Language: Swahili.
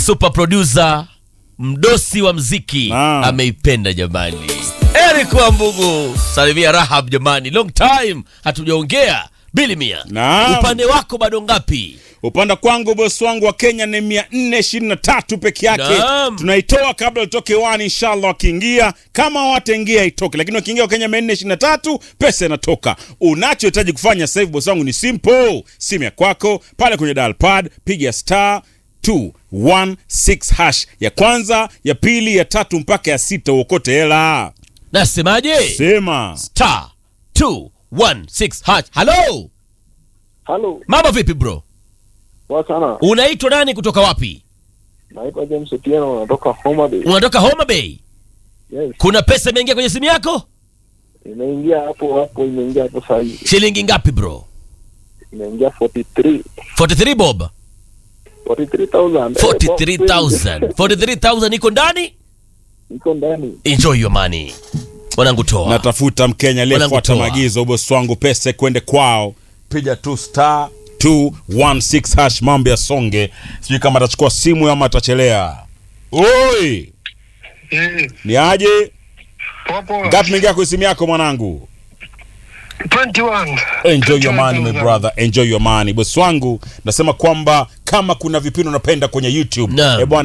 super producer mdosi wa mziki Naam. ameipenda jamani. Eric Wambugu, salimia Rahab jamani, long time hatujaongea. Bili Mia, Naam. upande wako bado ngapi? Upande kwangu bosi wangu wa Kenya ni 423 peke yake. Naam. Tunaitoa kabla utoke wani, inshallah wakiingia. Kama wataingia itoke, lakini wakiingia wa Kenya 423 pesa inatoka. Unachohitaji kufanya sasa hivi bosi wangu ni simple. Simu ya kwako pale kwenye dial pad, piga star 216 hash ya kwanza, ya pili, ya tatu mpaka ya sita, uokote hela. Nasemaje? Sema Star 216 hash. Hello, Halo, mambo vipi bro? poa sana. Unaitwa nani kutoka wapi? Naitwa James Otieno, natoka Homa Bay. Unatoka Homa Bay. Yes, Kuna pesa imeingia kwenye simu yako? imeingia hapo hapo, imeingia hapo saa hii, Shilingi ngapi bro? imeingia 43 43 bob. 43,000. Eh, 43000 43000 iko ndani iko ndani. enjoy your money mwanangu toa natafuta Mkenya aliyefuata Wanangu toa. maagizo, bosi wangu, pesa kwende kwao. Piga tu star 216 hash, mambo ya songe. Sijui kama atachukua simu ama atachelea. Oi, Eh, ni aje? popo Ngapi mengia kwa simu yako mwanangu? 21. Enjoy your money my 21,000. brother, enjoy your money. Bosi wangu, nasema kwamba kama kuna vipindi unapenda kwenye YouTube, Naam. eh bwana